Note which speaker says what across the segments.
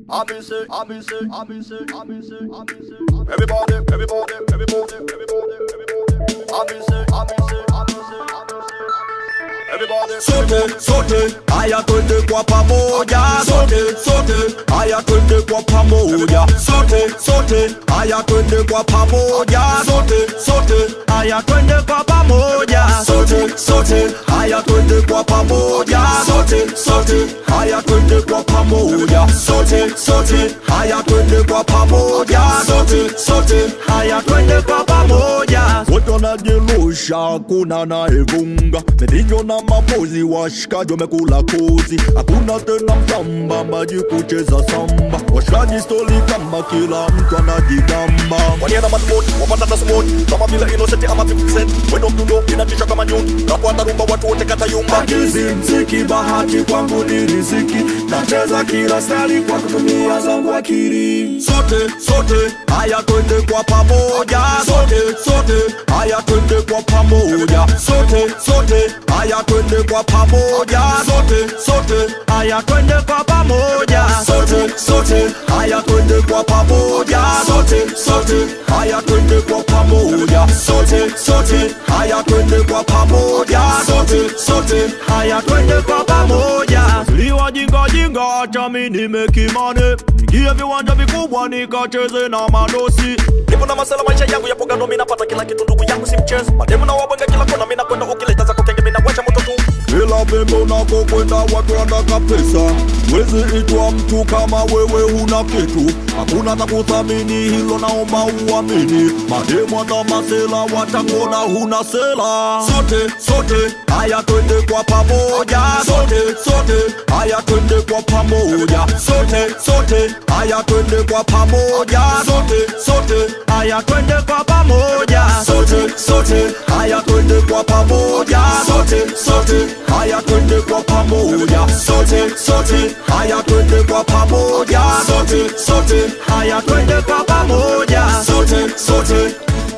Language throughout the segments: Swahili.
Speaker 1: Amuse, amuse, amuse, amuse, amuse. Everybody, everybody, everybody, everybody, everybody. Amuse, amuse, amuse, amuse. Everybody,
Speaker 2: sote sote haya twende kwa pamoja sote sote haya twende kwa pamoja sote sote haya twende kwa pamoja sote sote haya twende kwa pamoja sote sote haya twende kwa pamoja sote sote haya twende kwa pamoja sote sote haya twende kwa pamoja sote sote haya twende kwa pamoja wote wanajilusha kuna naevunga medinyo na mapozi washikaji wamekula kozi hakuna tena mtamba maji kucheza samba washikaji stoli kama kila mtu anajigamba
Speaker 1: wanienda madmoni wapata tasmoni kama vile innocent ama 50 cent wendo mdundo inatisha kama nyuni napoanda rumba watu wote katayumba
Speaker 2: Akizi mziki bahati kwangu ni riziki nacheza kila stali kwa kutumia zangu akili sote sote haya twende kwa pamoja sote sote haya twende kwa pamoja sote sote haya twende kwa pamoja sote sote haya twende kwa pamoja sote sote haya twende kwa pamoja sote sote haya twende kwa pamoja sote sote haya twende kwa pamoja sote sote haya twende kwa pamoja liwa jinga jinga acha mi nimekimane nigie viwanja vikubwa nikacheze na madosi
Speaker 1: nipo na masala maisha yangu yapo gando mi napata kila kitu ndugu yangu si mchezo mademu na wabwenga kila kona mi nakwenda ukileta zako kenge mi nawasha moto tu
Speaker 2: kila pembe unakokwenda watu wanataka pesa wezi itwa mtu kama wewe huna kitu hakuna takuthamini hilo naomba uamini mademu anda masela watakona huna sela sote sote haya twende kwa pamoja sote sote haya twende kwa pamoja sote sote haya twende kwa pamoja sote sote haya twende kwa pamoja sote sote haya twende kwa pamoja sote sote haya twende kwa pamoja sote sote haya twende kwa pamoja sote sote haya twende kwa pamoja sote sote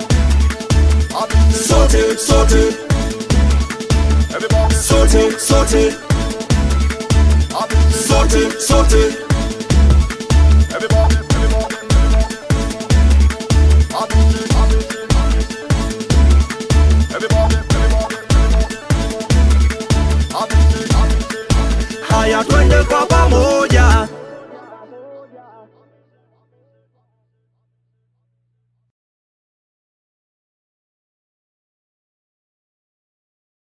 Speaker 2: sote sote
Speaker 1: everybody
Speaker 2: sote sote sote sote
Speaker 1: everybody everybody amuse amuse amuse everybody everybody amuse amuse
Speaker 2: haya twende kwa